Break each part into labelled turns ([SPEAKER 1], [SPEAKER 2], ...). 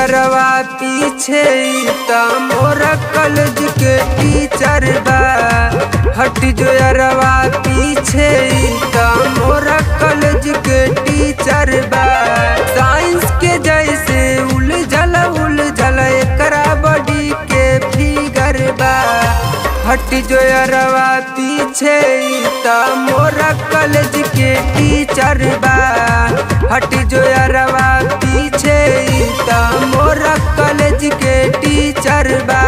[SPEAKER 1] अरवा पीछे त मोरा कॉलेज के टीचर बा हट जो अरवा पीछे त मोरा कॉलेज के टीचर बा साइंस के जैसे उलझल उलझल एकरा बॉडी के फिगर बा हट जो अरवा पीछे त मोरा कॉलेज के टीचर बा हट जो अरवा पीछे त मोरा कॉलेज के टीचर बा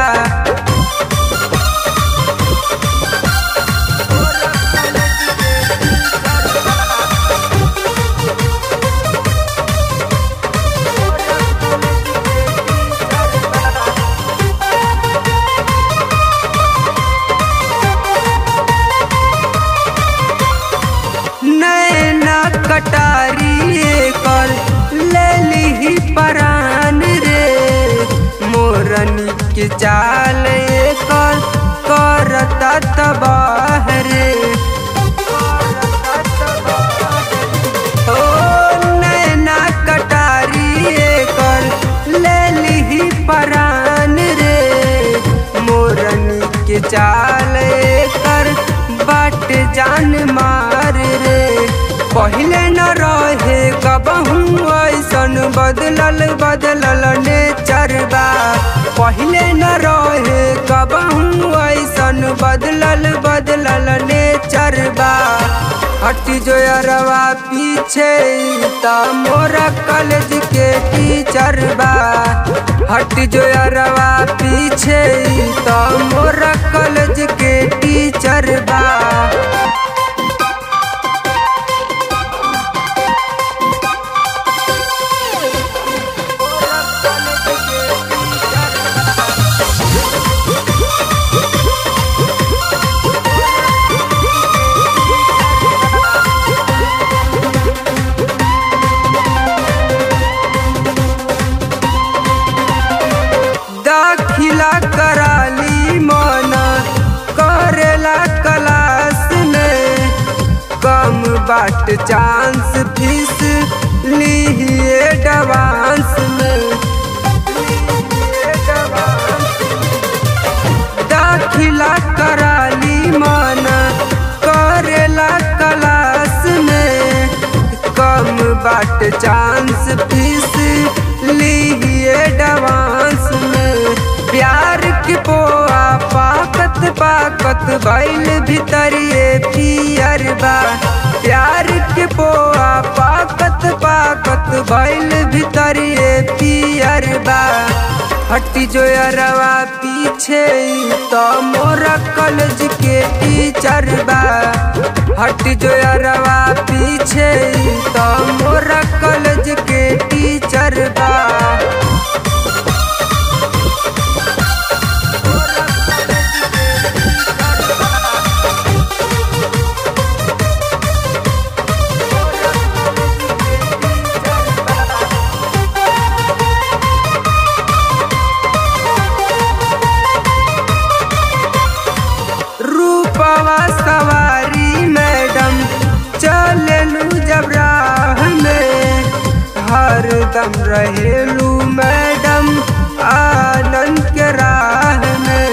[SPEAKER 1] नैना कटारी कर ले ली परान रे मोरनी के चाल कर करता तबाह रे ओ नैना कटारी कर ले ली परान रे मोरनी के चाल कर बाट जान मार रे पहले न रहे कबहू ऐसन बदलल बदलल नेचर बा पहले न रहे कबहू ऐसन बदलल बदलल नेचर बा हट जो अरवा पीछे त मोरा कॉलेज के टीचर बा हट जो अरवा पीछे त मोरा कॉलेज के टीचर बा दाखिला कराली मना करेला क्लास में कम बाट चांस फीस लीहिए डवांस में दाखिला कराली मना करेला क्लास में कम बाट चांस फीस लीहिए डवांस में प्यार के पोआ पाकत पाकत बैल भीतरिए पियर बा प्यार के पोआ पाकत पाकत बैल भीतरिए पियर बा हटी जो अरवा पीछे तो मोरा कॉलेज के टीचर बा हट जो अरवा पीछे तो मोरा कॉलेज के टीचर बा रूपवा सवारी मैडम चललू जब राह में हरदम रहेलू मैडम आनंद के राह में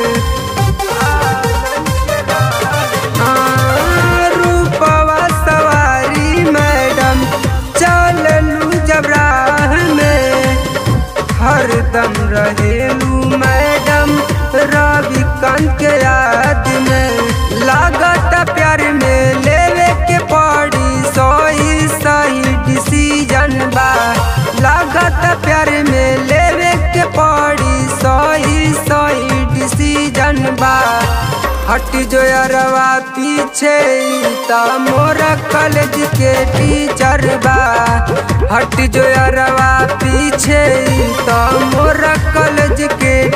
[SPEAKER 1] हाँ, रूपवा सवारी मैडम चललू जब राह में हरदम रहेलू मैडम रवि कांत के याद में लागत प्यार में लेवे के पड़ी सोई सही डिसीजन बा लागत प्यार में लेवे के पड़ी सोई सही डिसीजन बा हट जो अरवा पीछे त मोरा कॉलेज के टीचर बा हट जो अरवा पीछे त मोरा कॉलेज के